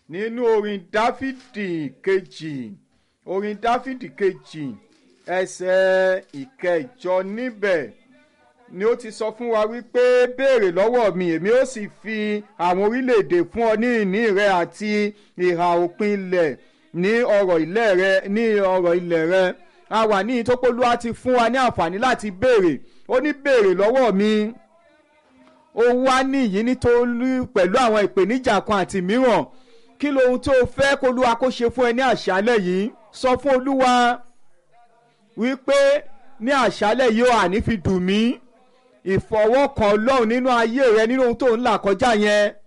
nínú orin dáfídì kejì orin dáfídì kejì ẹsẹ̀ ìkẹjọ níbẹ̀ ni ó ti sọ fún wa wípé béèrè lọ́wọ́ mi èmi ó sì fi àwọn orílẹ̀-èdè fún ọ ní ìní rẹ àti ìhà òpin ilẹ̀ ní ọrọ̀ ilẹ̀ rẹ ní ọrọ̀ ilẹ̀ rẹ a wà ní ìtọ́pọ̀lúwa ti fún wa ní àǹfààní láti béèrè ó ní béèrè lọ́wọ́ mi ó wá níyìí nítorí pẹ̀lú àwọn ìpèníjà kan àti mìíràn kí lohun tó fẹ́ kólúwa kó ṣe fún ẹ ní àṣálẹ̀ yìí sọ fún olúwa wípé ní àṣálẹ̀ yìí ó àní fi dùn mí ìfọwọ́kàn ọlọ́run nínú ayé rẹ nínú ohun tó ń là kọjá yẹn